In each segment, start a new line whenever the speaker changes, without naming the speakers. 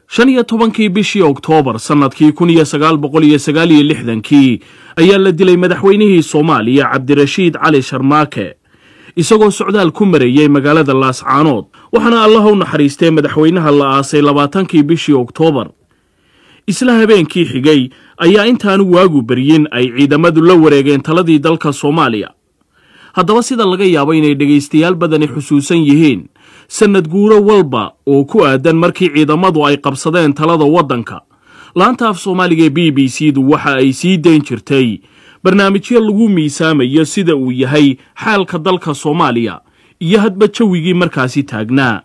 shan iyo tobankii bishii oktoobar sannadkii kun iyo sagaal boqol iyo sagaal iyo lixdankii ayaa la dilay madaxweynihii soomaaliya cabdirashiid cali sharmaake isagoo socdaal ku marayey magaalada laascaanood waxaana allah u naxariistay madaxweynaha la aasay labaatankii bishii oktoobar isla habeenkii xigay ayaa intaanu waagu beryin ay ciidamadu la wareegeen taladii dalka soomaaliya haddaba sida laga yaabo inay dhegaystayaal badani xusuusan yihiin sannad guuro walba oo ku aadan markii ciidamadu ay qabsadeen talada waddanka laanta af soomaaliga ee b b c du waxa ay sii dayn jirtay barnaamijyo lagu miisaamayo sida uu yahay xaalka dalka soomaaliya iyo hadba jawigii markaasi taagnaa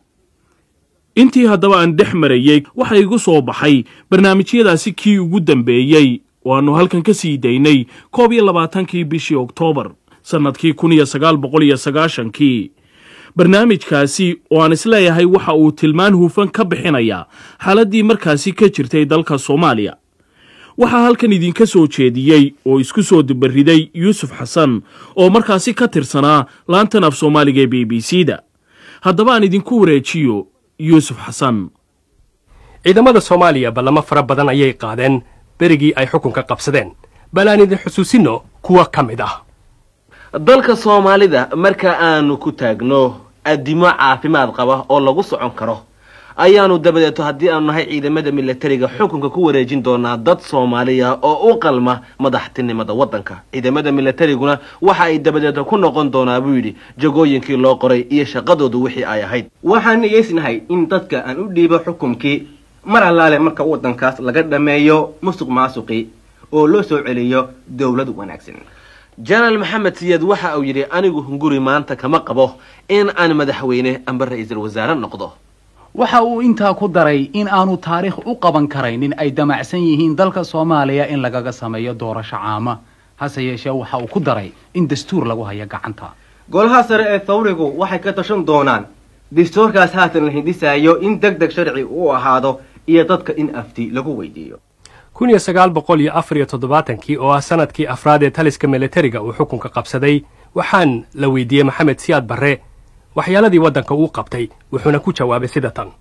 intii haddaba aan dhex marayey waxa igu soo baxay barnaamijyadaasi kii ugu dambeeyey oo aannu halkan ka sii daynay koob iyo labaatankii bishii oktoobar sannadkii kun iyo sagaal boqol iyo sagaashankii barnaamijkaasi oo aan isleeyahay waxa uu tilmaan hufan ka bixinayaa xaaladdii markaasi ka jirtay dalka soomaaliya waxaa halkan idinka soo jeediyey oo isku soo dubariday yuusuf xasan oo markaasi ka tirsanaa laantan af soomaaliga ee b b c da haddaba aan idinku wareejiyo yuusuf xasan
ciidamada soomaaliya ballamo fara badan ayay qaadeen berigii ay xukunka qabsadeen bal aan idin xusuusinno kuwa ka mid ah
dalka soomaalida marka aanu ku taagno addimo caafimaad qaba oo lagu socon karo ayaanu dabadeeto haddii aanu nahay ciidamada milatariga xukunka ku wareejin doonaa dad soomaaliya oo u qalma madaxtinimada waddanka ciidamada milatariguna waxa ay dabadeeto ku noqon doonaa buu yidhi jagooyinkii loo qoray iyo shaqadoodu wixii ay ahayd
waxaan nigeysnahay in dadka aan u dhiibo xukunkii mar allaale marka waddankaas laga dhammeeyo musuq maasuqi oo loo soo celiyo dowlad wanaagsan
jenaraal maxamed siyaad waxa uu yidhi anigu hunguri maanta kama qabo in aan madaxweyne amba ra-iisul wasaare noqdo
waxa uu intaa ku daray in aanu taariikh u qaban karaynin ay damacsan yihiin dalka soomaaliya in lagaga sameeyo doorasho caama hase yeeshee waxa uu ku daray in dastuur lagu hayo gacanta
golaha sare ee thawrigu waxay ka tashan doonaan dastuurkaas haatan la hindisaayo in deg deg sharci u ahaado iyo dadka in afti lagu weydiiyo
kun iyo sagaal boqol iyo afar iyo toddobaatankii oo ah sanadkii afraad ee taliska milatariga uu xukunka qabsaday waxaan la weydiiyey maxamed siyaad barre waxyaaladii waddanka uu qabtay wuxuuna ku jawaabay sida tan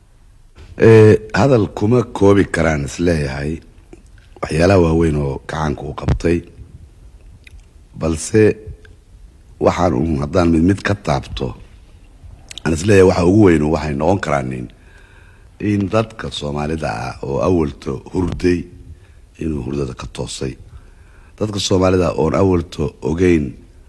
hadal kuma koobi karaan isleeyahay waxyaalaha waaweyn oo gacaanka uu qabtay balse waxaan uun haddaan mid mid ka taabto aan isleeyahay waxa ugu weyn waxay noqon karaanin in dadka soomaalida ah oo awalto hurday inuu hurdada ka toosay dadka soomaalida oon awalto ogeyn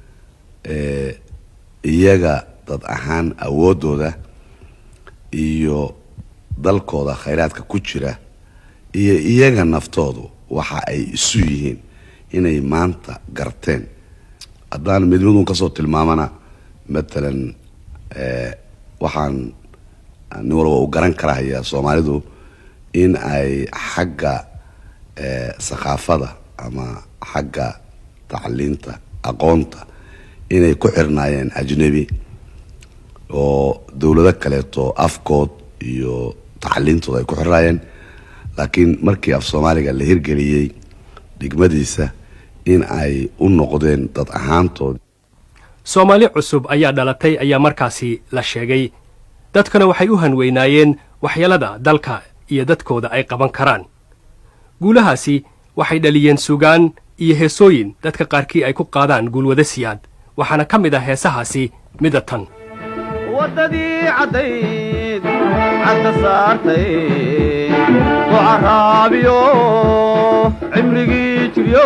iyaga dad ahaan awoodooda iyo dalkooda khayraadka ku jira iyo iyaga naftoodu waxa ay isu yihiin inay maanta garteen haddaan mid midun kasoo tilmaamana matalan waxaan nin walba uu garan karahaya soomaalidu in ay xagga sakaafada ama xagga tacliinta aqoonta inay ku xirnaayeen ajnebi oo dowlado kaleeto afkood iyo tacliintooda ay ku xirnaayeen laakiin markii af soomaaliga la hirgeliyey dhigmadiisa in ay u noqdeen dad ahaantood
soomaali cusub ayaa dhalatay ayaa markaasi la sheegay dadkana waxay u hanweynaayeen waxyeelada dalka iyo dadkooda ay qaban karaan guulahaasi waxay dhaliyeen sugaan iyo heesooyin dadka qaarkii ay ku qaadaan guulwada siyaad waxaana ka mid ah heesahaasi mida tan
waddadii caddayd cadka saartay oo caraabiyo cimrigii jiryo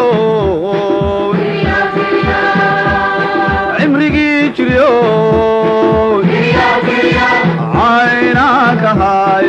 cimrigii jiryo caynaankahay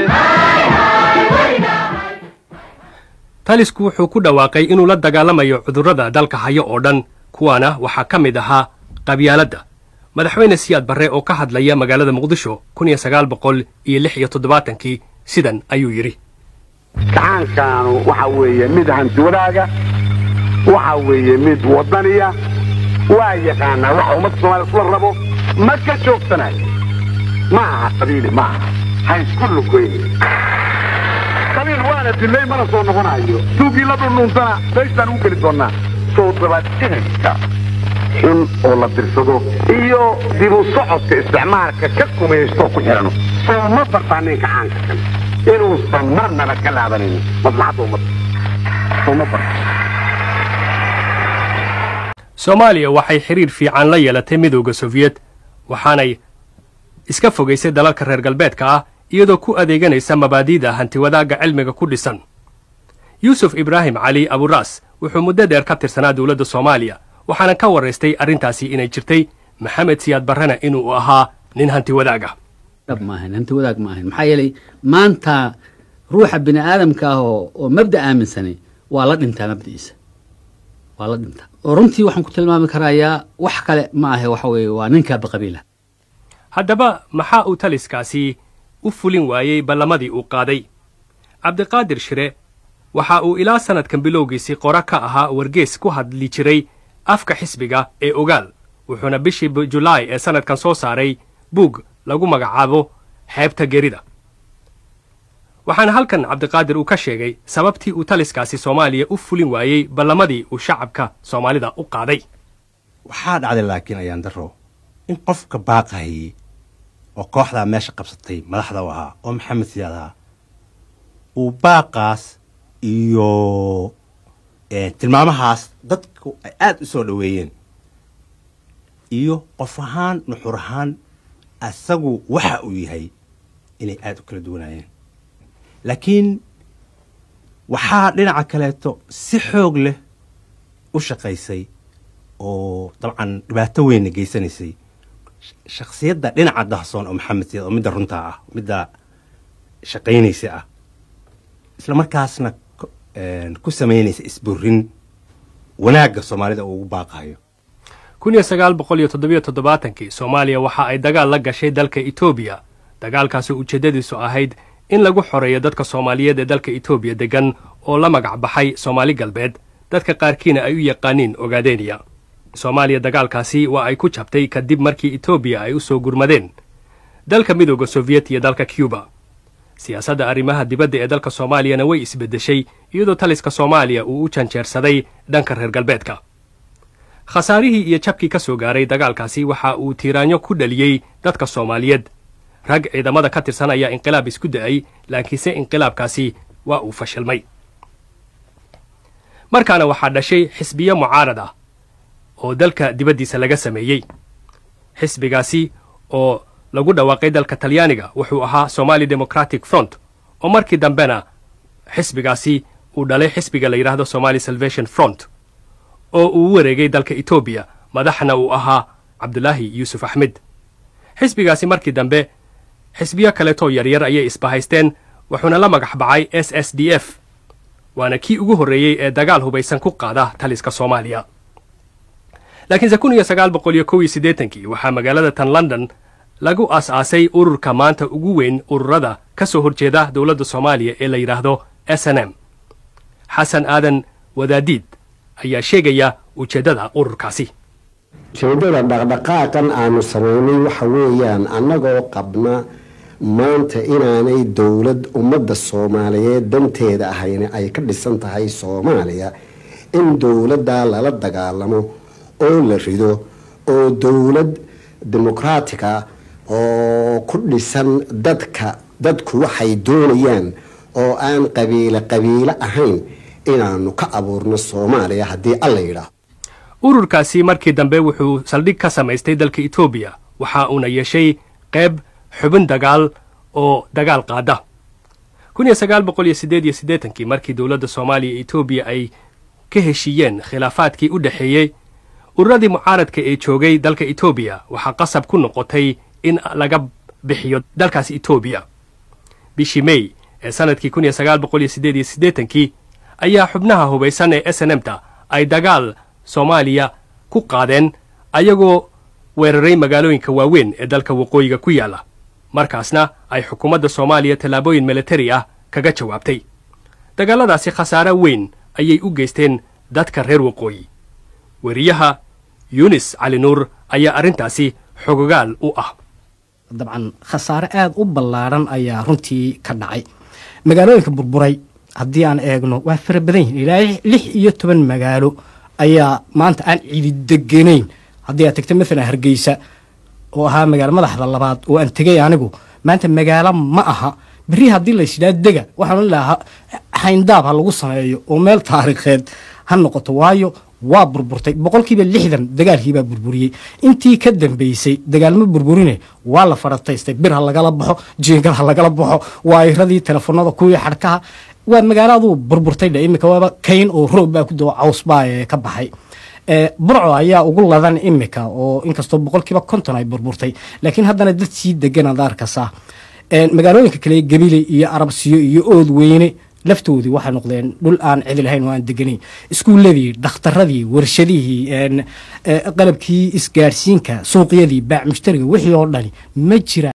talisku wuxuu ku dhawaaqay inuu la dagaalamayo cudurrada dalka hayo oo dhan kuwaana waxaa ka mid ahaa qabyaaladda madaxweyne siyaad barre oo ka hadlaya magaalada muqdisho kun iyo sagaal boqol iyo lix iyo toddobaatankii sidan ayuu yidhi
gacaankaanu waxa weeye mid hantiwadaaga waxa weeye mid waddaniya waa yaqaanaa waxa ummadda soomaliya isla rabo ma ka joogsanayo ma aha qabiili ma aha ha isku lugoyni qabiil waana dilay mana soo noqonayo tuugii la dhundhuuntana meeshaan ugu geli doonnaa soo dabaadinaysa xun oo la dirsado iyo dibu socodka isticmaalka ka kumaysto ku xidhano soo ma bartaa ninka caanka kan inuusan marnaba ka laabanaynin maslaxadda ummadda uma barto
soomaaliya waxay xidhiir fiican la yeelatay midowda sofiyeet waxaanay iska fogaysay dalalka reer galbeedka ah iyadoo ku adeeganaysa mabaadi'da hantiwadaagga cilmiga ku dhisan yuusuf ibraahim cali aburaas wuxuu muddo dheer ka tirsanaa dowladda soomaaliya waxaana ka warraystay arrintaasi inay jirtay maxamed siyaad barrena inuu ahaa nin hantiwadaaga
dhab maahan hanti wadaag ma ahayn maxaa yeelay maanta ruuxa bini aadamka ah oo oo mabda aaminsanay waa la dhintaa mabda'iisa waa la dhintaa oo runtii waxaan ku tilmaami karayaa wax kale ma ahe waxa weeye waa ninkaaba qabiila
haddaba maxaa uu taliskaasi u fulin waayey ballamadii uu qaaday cabdiqaadir shire waxa uu ilaa sannadkan bilowgiisii qora ka ahaa wargees ku hadli jiray afka xisbiga ee ogaal wuxuuna bishii julaay ee sannadkan soo saaray buug lagu magacaabo xeebta gerida waxaana halkan cabdiqaadir uu ka sheegay sababtii uu taliskaasi soomaaliya u fulin waayey ballamadii uu shacabka soomaalida u qaaday
waxaa dhacday laakiin ayaan daro in qofka baaqahayey oo kooxdaa meesha qabsatay madaxda u ahaa oo maxamed siyaad ahaa uu baaqaas iyo tilmaamahaas dadku ay aada u soo dhoweeyeen iyo qof ahaan nuxur ahaan asagu waxa uu yahay inay aada u kala duwanaayeen laakiin waxaa dhinaca kaleeto si xoog leh u shaqaysay oo dabcan dhibaato weynna geysanaysay shakhsiyadda dhinaca dahsoon oo maxamed siyaad oo midda runtaa ah midda shaqaynaysa ah isla markaasna ku samaynaysa isburin wanaagga soomaalida uu ugu baaqayo
kun iyo sagaal boqol iyo toddobiyo toddobaatankii soomaaliya waxa ay dagaal la gashay dalka etoobiya dagaalkaasi ujeeddadiisu ahayd in lagu xoreeyo dadka soomaaliyeed ee dalka etoobiya deggan oo la magac baxay soomaali galbeed dadka qaarkiina ay u yaqaaniin ogaadeniya soomaaliya dagaalkaasi waa ay ku jabtay kadib markii etoobiya ay u soo gurmadeen dalka midooda sofiyeet iyo dalka cuba siyaasadda arrimaha dibadda ee dalka soomaaliyana way isbeddeshay iyadoo taliska soomaaliya uu u janjeersaday dhanka reer galbeedka khasaarihii iyo jabkii ka soo gaaray dagaalkaasi waxa uu tiiraanyo ku dhaliyey dadka soomaaliyeed rag ciidamada ka tirsan ayaa inqilaab isku da'ay laakiinse inqilaabkaasi waa uu fashilmay markaana waxaa dhashay xisbiyo mucaarad ah oo dalka dibaddiisa laga sameeyey xisbigaasi oo lagu dhawaaqay dalka talyaaniga wuxuu ahaa somali democratic front oo markii dambena xisbigaasi uu dhalay xisbiga la yidhaahdo somali salvation front oo uu wareegay dalka etoobiya madaxna uu ahaa cabdulaahi yuusuf axmed xisbigaasi markii dambe xisbiyo kaleetoo yaryar ayay isbahaysteen wuxuuna la magax baxay s s d f waana kii ugu horreeyey ee dagaal hubaysan ku qaada taliska soomaaliya laakiinse kun iyo sagaal boqol iyo kow iyo siddeetankii waxaa magaalada tan london lagu aas-aasay ururka maanta ugu weyn ururada ka soo horjeeda dowladda soomaaliya ee la yidhaahdo s n m xasan aadan wadaadiid ayaa sheegaya ujeeddada ururkaasi
ujeeddada dhaqdhaqaaqan aanu samaynay waxa weeyaan annagoo qabna maanta inaanay dowlad ummadda soomaaliyeed danteeda ahayna ay ka dhisan tahay soomaaliya in dowladdaa lala dagaalamo oo la rido oo dowlad dimuqraatica oo ku dhisan dadka dadku waxay doonayaan oo aan qabiilo qabiilo ahayn inaanu ka abuurno soomaaliya haddii alla yidhaah
ururkaasi markii dambe wuxuu saldhig ka samaystay dalka etoobiya waxa uuna yeeshay qayb xubin dagaal oo dagaal qaada kun iyo sagaal boqol iyo siddeed iyo siddeetankii markii dowladda soomaaliya iyo etoobiya ay ka heshiiyeen khilaafaadkii u dhexeeyey ururadii mucaaradka ee joogay dalka etoobiya waxaa qasab ku noqotay in laga bixiyo dalkaas etoobiya bishii mey ee sannadkii kun iyo sagaal boqol iyo siddeed iyo siddeetankii ayaa xubnaha hubaysan ee s n m ta ay dagaal soomaaliya ku qaadeen ayagoo weeraray magaalooyinka waaweyn ee dalka waqooyiga ku yaalla markaasna ay xukuumadda soomaaliya tallaabooyin militari ah kaga jawaabtay dagaalladaasi khasaare weyn ayay u geysteen dadka reer waqooyi weriyaha yunis cali nuur ayaa arrintaasi xogogaal u ah
dabcan khasaare aada u ballaadhan ayaa runtii ka dhacay magaalooyinka burburay haddii aan eegno waa fara badan yihin ilaa lix iyo toban magaalo ayaa maanta aan cidi deganayn haddii aad tegto maalan hargeysa oo ahaa magaalo madaxda labaad oo aan tegay anigu maanta magaalo ma aha berri haddii laysidhaa dega waxaan lahaa hayndaab ha lagu sameeyo oo meel taariikheed ha noqoto waayo waa burburtay boqolkiiba lixdan dagaalkiibaa burburiyey intii ka dambeysay dagaalma burburine waa la farataystay bir ha lagala baxo jiingad ha lagala baxo waayiradii telefoonada kuwii xadhkaha waa magaaladuu burburtay dhe imika waaba kayn oo roob baa ku dao caws baa ee ka baxay burco ayaa ugu ladan imika oo inkastoo boqolkiiba konton ay burburtay laakiin haddana dad sii degan ad arkasa magaalooyinka kale gabile iyo arabsiyo iyo ood weyne laftoodii waxay noqdeen dhul aan cidi lahayn oo aan deganayn iskuuladii dhakhtaradii warshadihii qalabkii isgaadhsiinka suuqyadii baac mushtariga wixii oo dhani ma jira